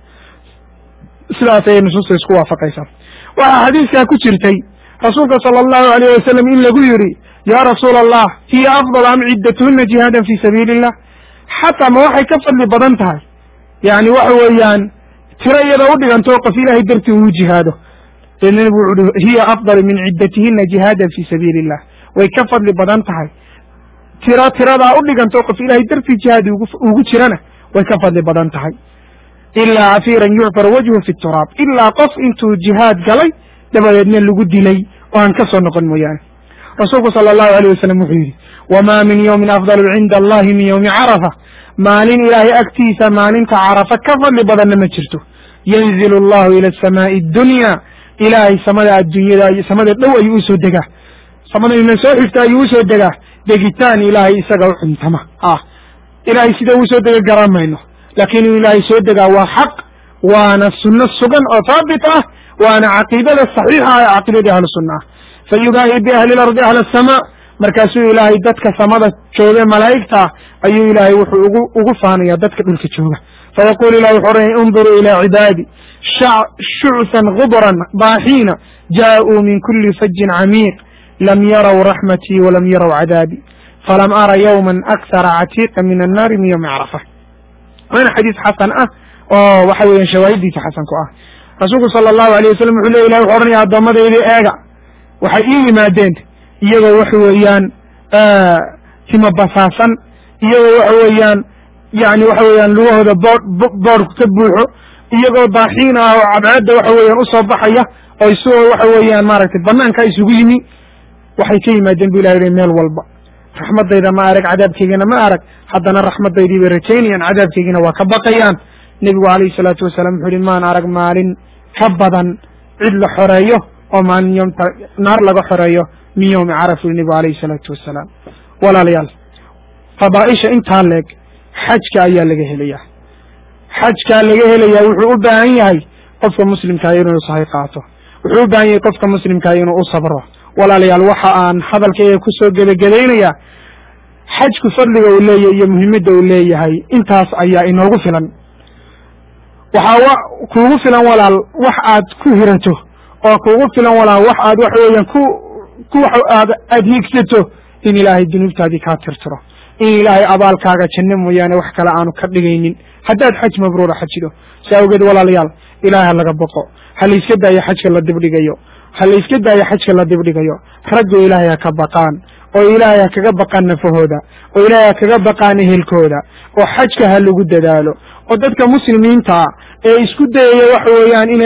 sidaas ayay nusuusta isku waafaqaysaa waxaa xadiiskaa ku jirtay rasuulka sala allahu alayh wasalam in lagu yidhi yaa rasuula allah hiya afdal am ciddatuhuna jihaadan fi sabiili illah xataa ma waxay ka fadli badan tahay yani waxa weeyaan tiro iyada u dhigantoo qof ilaahay dartii uu jihaado deedna nebigu wuxu uhi hiya afdal min ciddatihinna jihaadan fi sabiili illah way ka fadli badan tahay tiro tiradaa u dhigantoo qof ilaahay dartii jihaad ugu jirana way ka fadli badan tahay ilaa cafiiran yucfar wajhu fi turaab ilaa qof intuu jihaad galay dabadeedna lagu dilay oo aan ka soo noqon mooyaane rasuulku sala allahu alayh wasalam wuxuu yidhi wamaa min yowmin afdalu cinda allahi min yowmi carafa maalin ilaahay agtiisa maalinta carafa ka fadli badanna ma jirto yanzilu allahu ila asamaai addunya ilaahay samada adduunyada samada dhow ayuu usoo degaa samada ina soo xigta ayuu usoo degaa degitaan ilaahay isaga u cuntama ah ilaahay sida usoo dega garan mayno laakiin inuu ilaahay soo degaa waa xaq waana sunno sugan oo haabit ah waana caqiidada saxiixa ah ee caqiidadii ahlu sunna ah fa yubaahi biahli lardi ahla asamaa markaasuu ilaahay dadka samada jooge malaa'igta ah ayuu ilaahay wuxuu ugu ugu faanaya dadka dhulka jooga fayaqulu ilahi wuxuu oranaya unduruu ilaa cibaadi shucsan gubran baaxiina jaaءuu min kuli fajin camiiq lam yaraw raxmatii walam yaraw cadaabi falam ara yawman akhara catiiqa min annaari min yowmi carafa waana xadiis xasan ah oo waxa weeyaan shawaahidiisa xasan ku ah rasuulku sala allahu alayh wasalam wuxuu ley ilahi wuxu odhanaya addoommadeydii eega waxay ii yimaadeen iyagoo waxa weeyaan timo basaasan iyagoo waxa weeyaan yani waxa weeyaan lugahooda bood boodhku ka buuxo iyagoo daaxiin ah oo cadceedda waxa weeyaan usoo baxaya oo isagoo waxa weeyaan maaragtay banaanka isugu yimi waxay ka yimaadeen bu ilahi meel walba raxmadayda ma arag cadaabkeygina ma arag haddana raxmadaydii bay rajaynayaan cadaabkeygina waa ka baqayaan nebigu calayhi salaatu wasalaam wuxuu yihi maan arag maalin ka badan cid la xoreeyo oo maalin yomta naar laga xoreeyo min yowmi caraf uri nebigu alayhi salaatu wasalaam walaalayaal fadaaisha intaa leeg xajka ayaa laga helayaa xajkaa laga helayaa wuxuu u baahan yahay qofka muslimkaa inuu sahay qaato wuxuu u baahan yahay qofka muslimkaa inuu u sabro walaalayaal waxa aan hadalkayga kusoo gebagabaynayaa xajku fadliga uu leeyahay iyo muhiimadda uu leeyahay intaas ayaa inoogu filan waxaa kuugu filan walaal wax aad ku hirato oo kuugu filan walaal wax aad waxa weeyaan ku ku aad aad hiigsato in ilaahay dunuubtaadii kaa tirtiro in ilaahay abaalkaaga janno mooyaane wax kale aanu ka dhigaynin haddaad xaj mabruura xajido si awgeed walaalayaal ilaah ha laga boqo ha la iska daayo xajka la dibdhigayo ha la iska daayo xajka la dibdhigayo raggu ilaahay ha ka baqaan oo ilaahay ha kaga baqaan nafahooda oo ilaahay ha kaga baqaan ehelkooda oo xajka ha lagu dadaalo oo dadka muslimiinta ah ee isku dayaya waxa weeyaan inay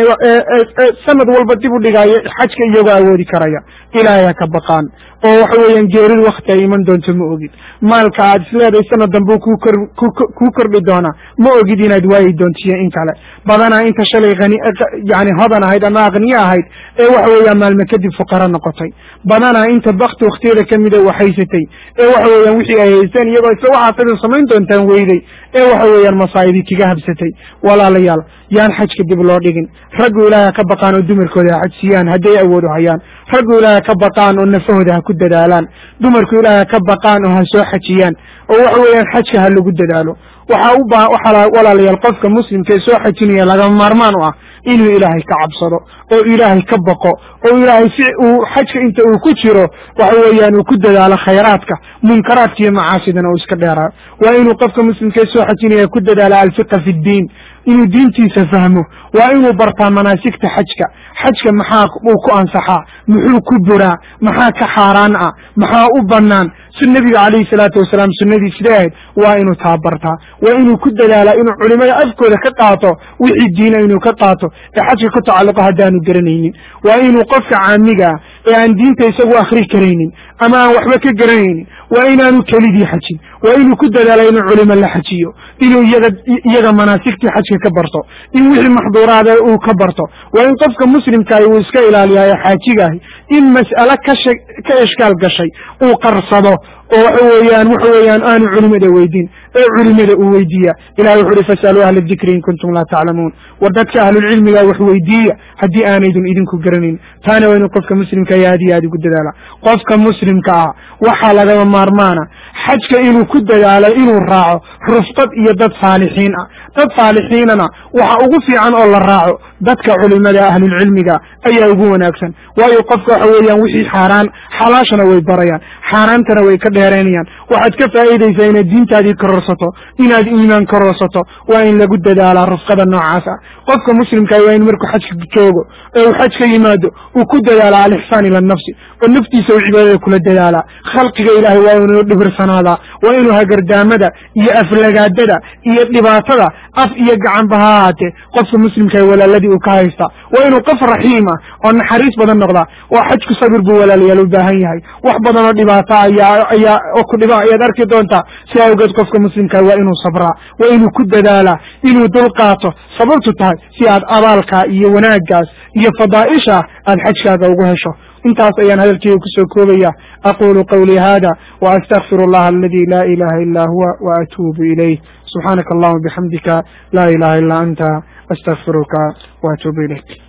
sanad walba dib u dhigaayo xajka iyagoo awoodi karaya ilaahay ha ka baqaan oo waxa weeyaan geeridu wakti ay iman doonto ma ogid maalka aad isleedahay sanad dambe kuu kor kuu kordhi doonaa ma ogid inaad waayi doontiyo in kale badanaa inta shalay hani yani hodan ahayd ama aqniye ahayd ee waxa weeyaan maalme kadib fuqaro noqotay badanaa inta bakti waktiyada kamida waxhaysatay ee waxa weeyaan wixii ay haysteen iyagoo isla waxaasada samayn doontaan weyday ee waxa weeyaan masaa'idii kaga habsatay walaalayaal yaan xajka dib loo dhigin raggu ilaahay ha ka baqaan oo dumarkooda ha xajsiyaan hadday awoodu hayaan raggu ilaahay ha ka baqaan oo nafahooda ha ku dadaalaan dumarku ilaahay ha ka baqaan oo ha soo xajiyaan oo waxa weeyaan xajka ha lagu dadaalo waxaa u baa waxaa walaalayaal qofka muslimka ee soo xajinaya lagama maarmaan u ah inuu ilaahay ka cabsado oo ilaahay ka baqo oo ilaahay si uu xajka inta uu ku jiro waxa weeyaan uu ku dadaalo khayraadka munkaraadka iyo macaasidana uu iska dheeraayo waa inuu qofka muslimka ee soo xajinaya ku dadaalo alfiqa fi ddiin inuu diintiisa fahmo waa inuu bartaa manaasigta xajka xajka maxaa uu ku ansaxaa muxuu ku buraa maxaa ka xaaraan ah maxaa u bannaan si nebiga calayhi salaatu wasalaam sunnadii sidee ahayd waa inuu taabartaa waa inuu ku dadaalaa inuu culimada afkooda ka qaato wixii diina inuu ka qaato ee xajka ku tacalluqo haddaanu garanaynin waa inuu qofka caamiga ah ee aan diinta isagu akhri karaynin ama aan waxba ka garanaynin waa inaanu kelidii xajin waa inuu ku dadaala inuu culimo la xajiyo inuu iyaga iyaga manaasigtii xajka ka barto in wixii maxduuraada uu ka barto waa in qofka muslimkaahi uu iska ilaaliyayo xaajigaahi in mas'ale ka sha ka ishkaal gashay uu qarsado oo waxa weeyaan waxa weeyaan aanu culimada weydiin ee culimada uu weydiiya ilahi wuxu uhi fasaluu ahla dikri in kuntum laa taclamuun war dadka ahlulcilmiga wax weydiiya haddii aanaydun idinku garanayn taana waa inuu qofka muslimka iyo aad iyo aad ugu dadaala qofka muslimka ah waxaa lagama maarmaana xajka inuu ku dadaalo inuu raaco rufqad iyo dad saalixiin ah dad saalixiinana waxa ugu fiican oo la raaco dadka culimada ahlulcilmiga ayaa ugu wanaagsan waayo qofka waxa weeyaan wixii xaaraan xalaashana way barayaan xaaraantana way ka dheeraynayaan waxaad ka faa'iidaysaa inaad diintaadii kororsato inaad iimaan kororsato waa in lagu dadaalaa rufqada noocaas ah qofka muslimkaah waa in markuu xajka joogo ee uu xaj ka yimaado uu ku dadaala alixsaan ila nafsi oo naftiisa uu cibaadada kula dadaalaa khalqiga ilaahay waa inuu dhibirsanaadaa waa inuu hagardaamada iyo aflagaadada iyo dhibaatada af iyo gacanba ha ahaatee qofka muslimkaah walaaladii uu ka haystaa waa inuu qof raxiim ah oo naxariis badan noqdaa oo xajku sabir buu walaalayaal u baahan yahay wax badan oo dhibaato ayaa ayaa oo ku dhiba ayaad arki doontaa si awgeed qofka muslimkaa waa inuu sabraa waa inuu ku dadaalaa inuu dulqaato sababtu tahay si aad abaalkaa iyo wanaaggaas iyo fadaa'isha aad xajkaaga ugu hesho intaas ayaan hadalkeyga kusoo koobaya aqulu qawlii hada wa astagfir allaha aladi laa ilaha illa huwa wa atuubu ilayh subxaanaka allahuma bixamdika laa ilaha illa anta astagfiruka wa atuubu ilayk